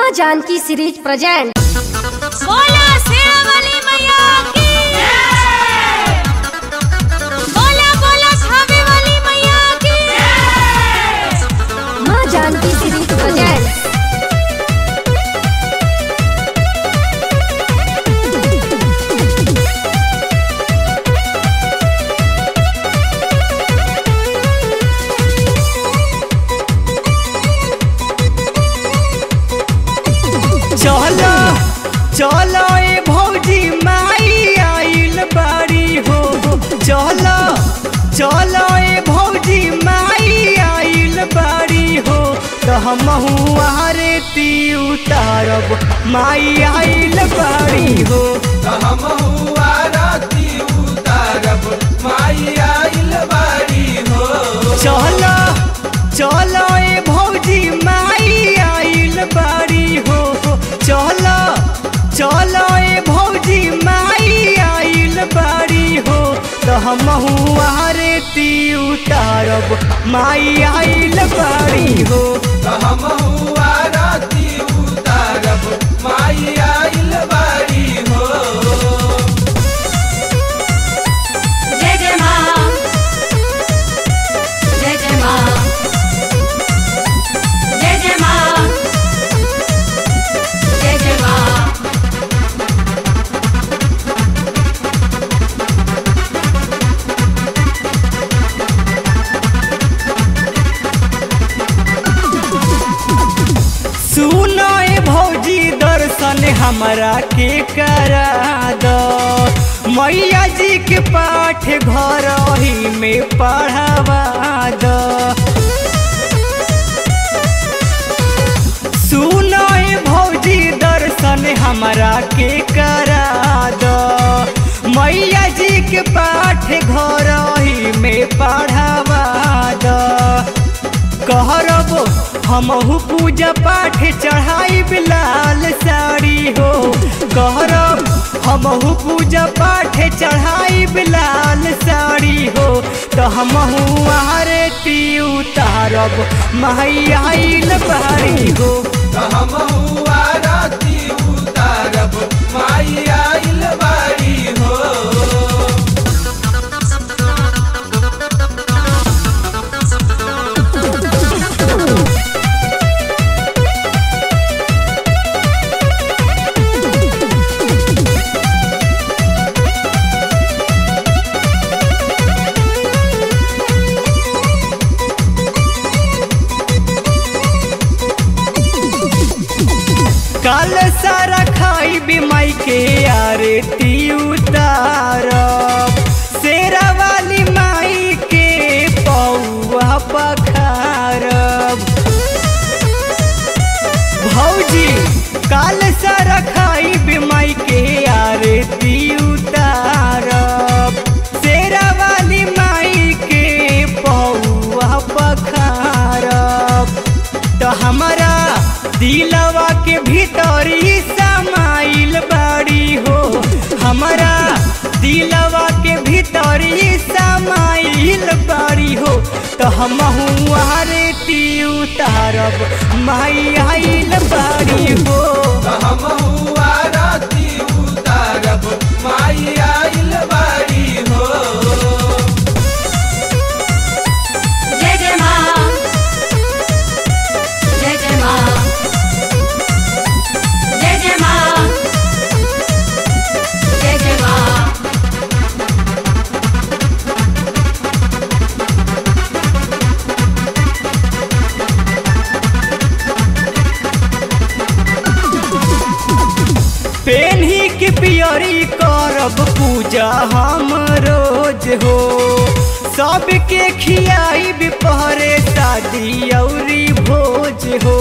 माँ Janaki series present बोला शेरावाली मैया की बोला बोला छावे वाली मैया की माँ जानकी सीरीज प्रेजेंट चलो चलो ए भौजी माई आइल बाड़ी हो चलो चलो ए भौजी माई आइल बाड़ी हो तो हम आरती उतारब माई आइल बाड़ी हो चलो चलो ए भौजी माई आइल बाड़ी हो चलो चलो ए भौजी माई आइल बाड़ी हो तो हम आरती उतारब माई आइल बाड़ी हो जय जय माँ जय जय माँ जय जय माँ जय जय माँ सुनो ए भौजी दर्शन हमरा के करा दो मैया जी के पाठ घर ही में पढ़ावा दो सुनो ए भौजी दर्शन हमरा के करा दो मैया जी के पाठ घर ही में पढ़ावा दो कहरब हमहू पूजा पाठ चढ़ाई लाल साड़ी हो कहरब हमहू पूजा पाठ चढ़ाई लाल साड़ी हो तो हमहू आरती उतारब माई आइल बाड़ी हो काल सारा खाई बिमाई के आरती उतारब शेरा वाली माई के पौआ पखारब भौजी काल सारा खाई बिमाई के आरती उतारब शेरा वाली माई के पौआ पखारब तो हमारा दिलवा के भीतरी समाइल बाड़ी हो हमारा दिलवा के भीतरी समाइल बाड़ी हो तो हम आरती उतारब माई आइल बाड़ी हो जय जय माँ जय जय माँ जय जय माँ जय जय माँ पेन्ही के पियरी करब पूजा हम रोज हो सबके खियाई पहरे शादी औरी भोज हो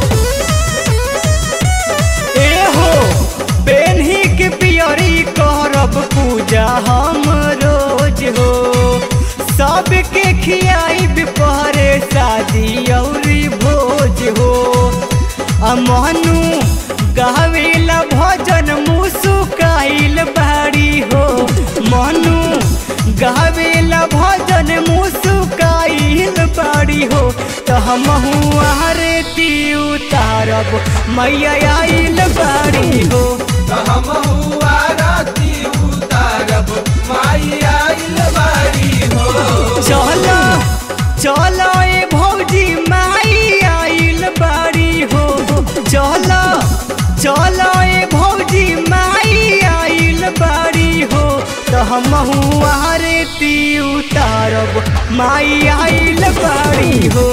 ए हो पेन्ही के पियरी करब पूजा हम रोज हो सबके खियाई पहरे शादी औरी भोज हो अमनु गावेला भजन मुसुकाइल बाड़ी हो मनु गावेला भजन मुसुक मुस्काइल बाड़ी हो तो हम आरती उतारब मैया आइल बाड़ी हो चलो चलो ए भौजी माई आइल बाड़ी हो चलो चलो ए भौजी माई आइल बाड़ी हो तो हम आरती उतारब माई आइल बाड़ी हो